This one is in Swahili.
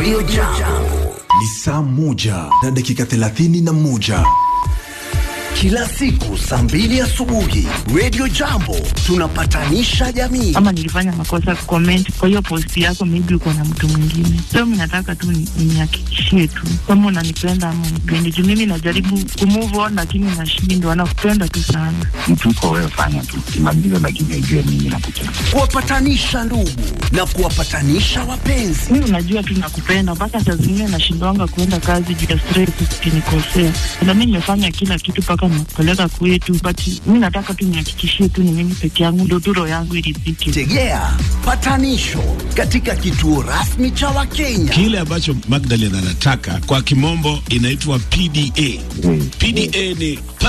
Radio Jambo Ni saa moja na dakika thelathini na moja. kila siku saa mbili asubuhi. Radio Jambo tunapatanisha jamii. ama nilifanya makosa kucomment kwa hiyo post yako, maybe uko na mtu mwingine. So mimi nataka tu ni- nihakikishie tu kama unanipenda ama unipendi, juu mimi najaribu kumove on lakini nashindwa. Nakupenda tu sana. mtu uko wewe, fanya tu kimaliza, lakini ujue mimi nakupenda. Kuwapatanisha ndugu na kuwapatanisha wapenzi. Mimi unajua tu nakupenda, mpaka saa zingine nashindwanga kuenda kazi juu ya stress, ukinikosea. Na mimi nimefanya kila kitu mpaka nimekupeleka kwetu, but mimi nataka tu nihakikishie tu ni mimi peke yangu, ndio tu roho yangu iridhike. Tegea patanisho katika kituo rasmi cha Wakenya. Kile ambacho Magdalene anataka kwa kimombo inaitwa PDA. PDA ni